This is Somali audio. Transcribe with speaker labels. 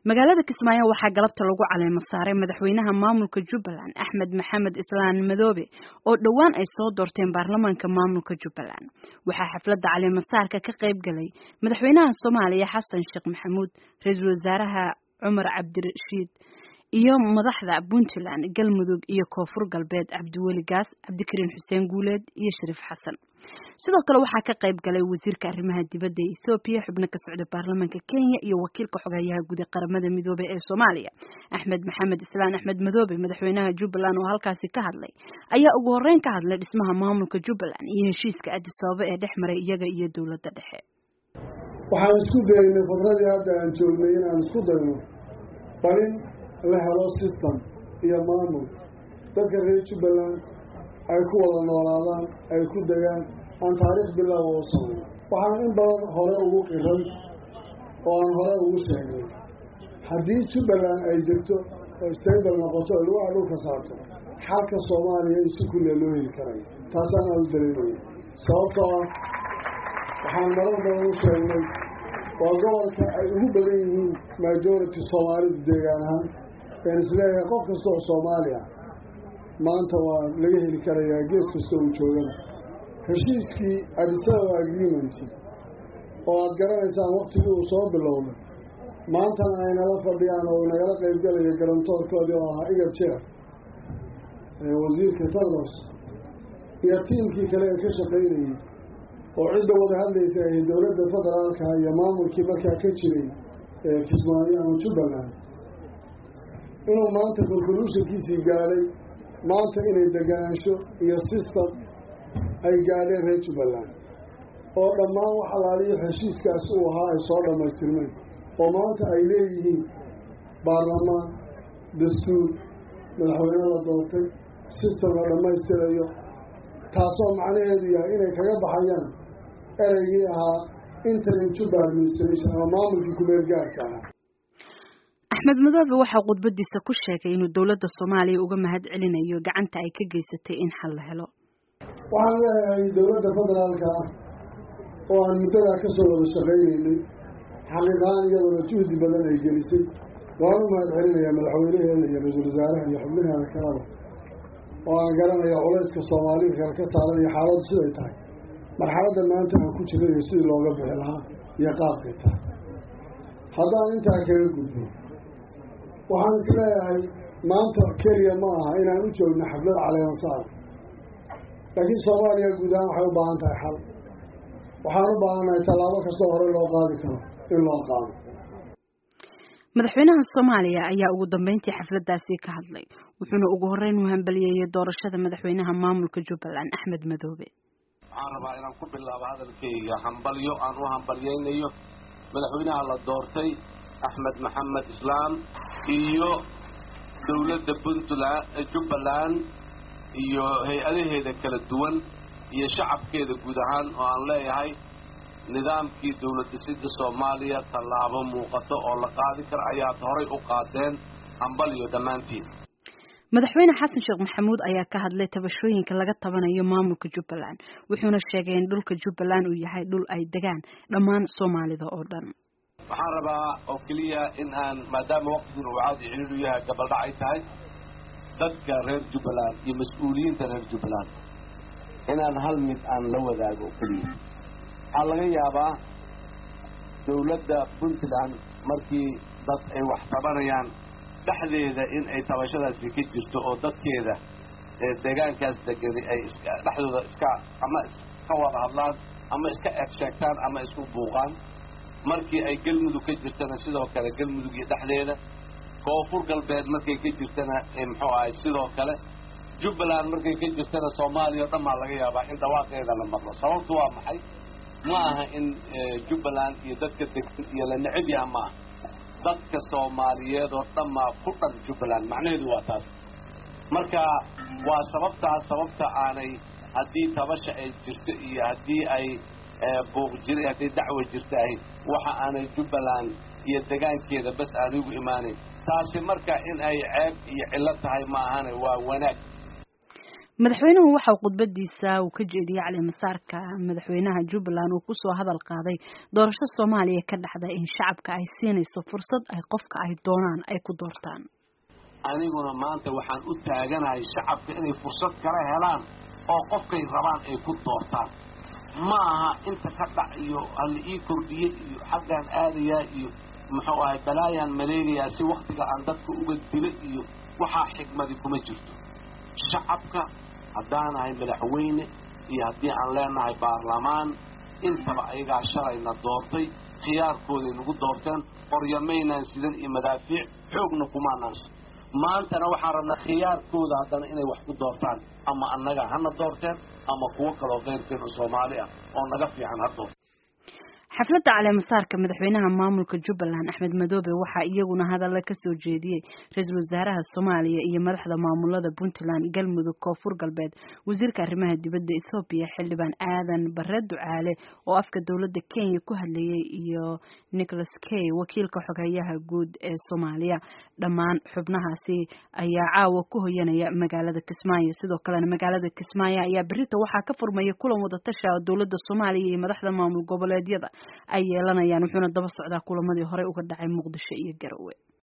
Speaker 1: magaalada kismaayo waxaa galabta lagu caleemo saaray madaxweynaha maamulka jubbaland axmed maxamed islaan madoobe oo dhowaan ay soo doorteen baarlamaanka maamulka jubbaland waxaa xafladda caleemo saarka ka qayb galay madaxweynaha soomaaliya xasan sheekh maxamuud ra-iisul wasaaraha cumar cabdirashiid iyo madaxda puntland galmudug iyo koonfur galbeed cabdiweli gaas cabdikariin xuseen guuleed iyo shariif xasan sidoo kale waxaa ka qayb galay wasiirka arrimaha dibadda ee ethoobiya xubno ka socda baarlamaanka kenya iyo wakiilka xogeeyaha guud ee qaramada midoobey ee soomaaliya axmed maxamed islaan axmed madoobe madaxweynaha jubbaland oo halkaasi ka hadlay ayaa ugu horreyn ka hadlay dhismaha maamulka jubbaland iyo heshiiska addis ababa ee dhex maray iyaga iyo dowladda dhexe
Speaker 2: waxaan isku daynay fadradii hadda aan joognay inaan isku dayno balin la helo system iyo maamul dadka reer jubbaland ay ku wada noolaadaan ay ku degaan aan taariikh bilaawa u samayn waxaan in badan hore ugu qiray oo aan hore ugu sheegnay haddii jubbaland ay degto oo stable noqoto oo lugaha dhulka saarto xalka soomaaliya in si kulliya loo heli karayo taasaan aada u dareemaya sababtoo ah waxaan marar badan u sheegnay waa gobolka ay ugu badan yihiin majority soomaalidu deegaan ahaan een isleeyahay qof kasta oo soomaaliya maanta waa laga heli karayaa gees kasta uu joogana heshiiskii adisababa agreement oo aada garanaysaan waktigii uu soo bilowday maantana ay nala fadhiyaan oo nagala qaybgalayo garantoorkoodii oo ahaa iga jeer wasiirka tadros iyo tiimkii kale ee ka shaqaynayay oo cidda wada hadlaysa ay dowladda federaalka iyo maamulkii markaa ka jiray kismaayo ama jubbaland inuu maanta conclusionkiisii gaadhay maanta inay deganaansho iyo system ay gaadheen reer jubbaland oo dhammaan wax alaaliyo heshiiskaas uu ahaa ay soo dhammaystirmeen oo maanta ay leeyihiin baarlamaan dastuur madaxweyne la doortay system la dhammaystirayo taasoo macnaheedu yahay inay kaga baxayaan ereygii ahaa interim juba administration ama maamulkii kumeel gaarka ahaa
Speaker 1: axmed madoobe waxaa khudbadiisa ku sheegay inuu dowladda soomaaliya uga mahad celinayo gacanta ay ka geysatay in xal la helo
Speaker 2: waxaan leeyahay dowladda federaalka ah oo aan muddadaa ka soo wada shaqaynaynay xaqiiqahaan iyaduna juhdi badan ay gelisay waan u mahad celinayaa madaxweynaheeda iyo ra-iisul wasaaraha iyo xubnaheeda kalaba oo aan garanaya culayska soomaalida kale ka saaran iyo xaaladdu siday tahay marxaladda maanta aan ku jiray iyo sidii looga bixi lahaa iyo qaabkay tahay haddaan intaa kaga gudbo waxaan is leeyahay maanta keliya ma aha inaan u joogno xaflad caleemasaar laakiin soomaaliya guud ahaan waxay u baahan tahay xal waxaan u baahannahay tallaabo kastoo hore loo qaadi karo in loo qaado
Speaker 1: madaxweynaha soomaaliya ayaa ugu dambeyntii xafladdaasi ka hadlay wuxuuna ugu horreyn u hambaliyeeyey doorashada madaxweynaha maamulka jubbaland axmed madoobe
Speaker 3: waxaan rabaa inaan ku bilaabo hadalkayga hambalyo aan u hambalyaynayo madaxweynaha la doortay axmed maxamed islaam iyo dowladda puntland jubbaland iyo hay-adaheeda kala duwan iyo shacabkeeda guud ahaan oo aan leeyahay nidaamkii dowlad dhisidda soomaaliya tallaabo muuqato oo la qaadi kara ayaad horay u qaadeen hambalyo dhammaantiin
Speaker 1: madaxweyne xasan sheekh maxamuud ayaa ka hadlay tabashooyinka laga tabanayo maamulka jubbaland wuxuuna sheegay in dhulka jubbaland uu yahay dhul ay degaan dhammaan soomaalida oo dhan
Speaker 3: waxaan rabaa oo keliya in aan maadaama waqtigun uu caadi ciriiru yahay gabaldhac ay tahay dadka reer jubbaland iyo mas-uuliyiinta reer jubbaland inaan hal mid aan la wadaago keliya waxaa laga yaabaa dowladda puntland markii dad ay wax tabanayaan dhexdeeda in ay tabashadaasi ka jirto oo dadkeeda deegaankaas degani ay iska dhexdooda iska ama iska wada hadlaan ama iska eg sheegtaan ama isku buuqaan markii ay galmudug ka jirtana sidoo kale galmudug iyo dhexdeeda koonfur galbeed markay ka jirtana muxuu ahay sidoo kale jubbaland markay ka jirtana soomaaliya o dhan baa laga yaabaa in dhawaaqeeda la maqlo sababtu waa maxay ma aha in jubbaland iyo dadka degan iyo la necab yaha ma aha dadka soomaaliyeed oo dhan maa ku dhan jubbaland macnaheedu waa taas marka waa sababtaas sababta aanay haddii tabasha ay jirto iyo haddii ay buuq jir haddii dacwa jirta ahayd waxa aanay jubbaland iyo degaankeeda bas aan igu imaanayn taasi marka in ay ceeb iyo cillo tahay ma ahane waa wanaag
Speaker 1: madaxweynuhu waxa uu khudbadiisa uu ka jeediyey calimasaarka madaxweynaha jubbaland uu kusoo hadal qaaday doorasho soomaaliya ka dhacda in shacabka ay siinayso fursad ay qofka ay doonaan ay ku doortaan
Speaker 3: aniguna maanta waxaan u taaganahay shacabka inay fursad kala helaan oo qofkay rabaan ay ku doortaan ma aha inta ka dhac iyo hala ii kordhiye iyo xaggaan aadayaa iyo muxuu ahay balaayaan maleegayaa si waktiga aan dadka uga dilo iyo waxaa xigmadi kuma jirto shacabka haddaanahay madaxweyne iyo haddii aan leenahay baarlamaan intaba ayagaa shalayna doortay khiyaarkooday nagu doorteen qoryamaynaan sidan iyo madaafiic xoogna kumaanaan maantana waxaan rabnaa khiyaarkooda haddana inay wax ku doortaan ama annaga hana doorteen ama kuwo kaloo keyrkeenu soomaali ah oo naga fiican ha doorta
Speaker 1: xafladda caleemasaarka madaxweynaha maamulka jubbaland axmed madoobe waxaa iyaguna hadalla kasoo jeediyey ra-iisul wasaaraha soomaaliya iyo madaxda maamulada puntland galmudug koonfur galbeed wasiirka arrimaha dibadda ethoobiya xildhibaan aadan bare ducaale oo afka dowladda kenya ku hadlayay iyo nicholas kay wakiilka xogeeyaha guud ee soomaaliya dhammaan xubnahaasi ayaa caawa ku hoyanaya magaalada kismaayo sidoo kalena magaalada kismaayo ayaa berita waxaa ka furmaya kulan wadatasha dowladda soomaaliya iyo madaxda maamul goboleedyada ay yeelanayaan wuxuuna daba socdaa kulamadii horey uga dhacay muqdisho iyo garowe